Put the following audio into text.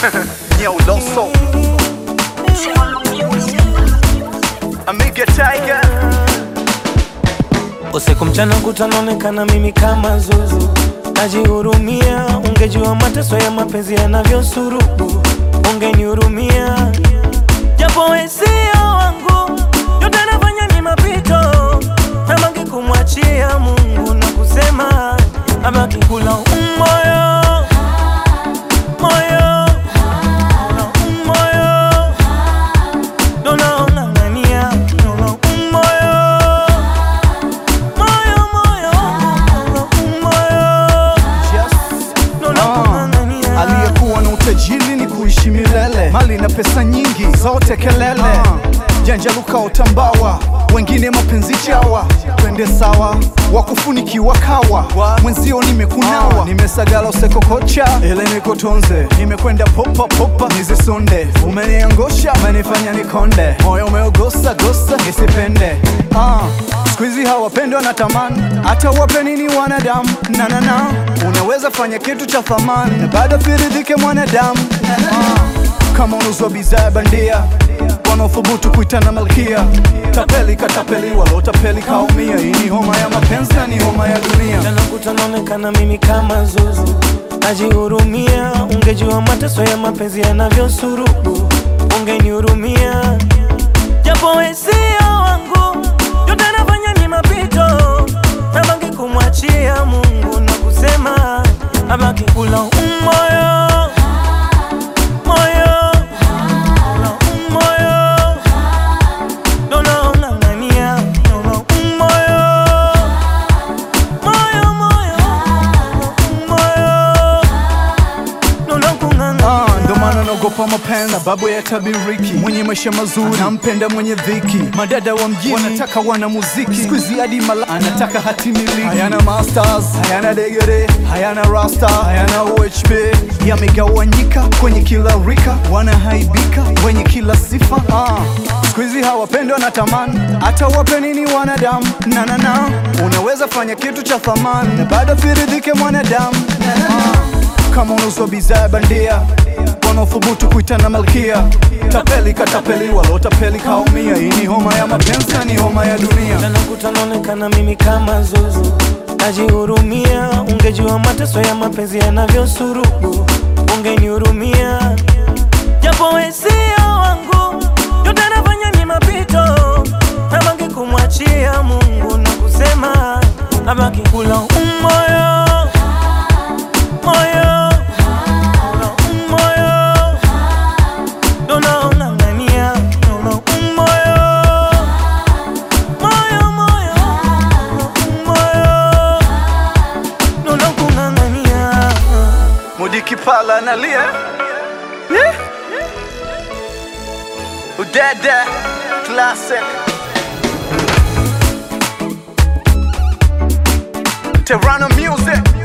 Yo, Loso, Amiga Tiger. Usiku mchana kutanaonekana mimi kama zuzu, najihurumia. Ungejua mateso ya mapenzi yanavyosurubu, ungenihurumia. Japo wewe sio wangu, yote nafanya ni mapito, nabangi kumwachia Mungu na kusema abaki kula umoyo moyo na umoyo ndo naong'ang'ania ndo umoyo moyo moyo moyo ndo nakung'ang'ania Aliyekuwa na utajiri ni kuishi milele, mali na pesa nyingi zote kelele, janja luka utambawa, wengine mapenzi chawa, twende sawa, wakufunikiwa kawa, mwenzio nimekunawa, nimesagala usekokocha, ile nikotonze, nimekwenda popa popa, nizisonde, umeniangosha, umenifanya nikonde, moyo umeogosa gosa, nisipende ah. Siku hizi hawapendwa na tamani, hata wape nini wanadamu na na na, unaweza fanya kitu cha thamani na bado firidhike mwanadamu ah. Kama unuzwa bidhaa bandia, wanaothubutu kuitana malkia, tapeli katapeli, walotapeli kaumia. Hii ni homa ya mapenzi na ni homa ya dunia. Jana kutanaonekana mimi kama zuzu, najihurumia. Ungejua mateso ya mapenzi yanavyosurubu, ungenihurumia. Japo wewe sio wangu, yote nafanya ni mapito, nabangi kumwachia Mungu na kusema abaki kula umoyo moyo na umoyo ndo naong'ang'ania ndo umoyo moyo moyo moyo ndo nakung'ang'ania Ah, ndo maana naogopa mapenzi sababu ya tabiriki. Mwenye maisha mazuri nampenda mwenye dhiki. Madada wa mjini wanataka wana muziki, siku hizi hadi mala anataka hati miliki. Hayana masters, hayana degere, hayana rasta, hayana UHB. Yamegawanyika kwenye kila rika, wanahaibika wenye kila sifa. Ah, siku hizi hawapendwa na tamani, hata wape nini wanadamu na na na, unaweza fanya kitu cha thamani na bado firidhike mwanadamu ah kama unuzwa bidhaa bandia, wanaothubutu kuitana malkia, tapeli katapeli, walotapeli kaumia. Hii ni homa ya mapenzi na ni homa ya dunia. Jana kutanaonekana mimi kama zuzu, najihurumia. Ungejua mateso ya mapenzi yanavyosurubu, ungenihurumia. Japo wewe sio wangu, yote nafanya ni mapito, nabangi kumwachia Mungu na kusema abaki kula umoyo moyo na umoyo ndo naong'ang'ania ndo umoyo moyo moyo moyo ndo nakung'ang'ania Mudiki pala analia Eh? Udede classic Terrano music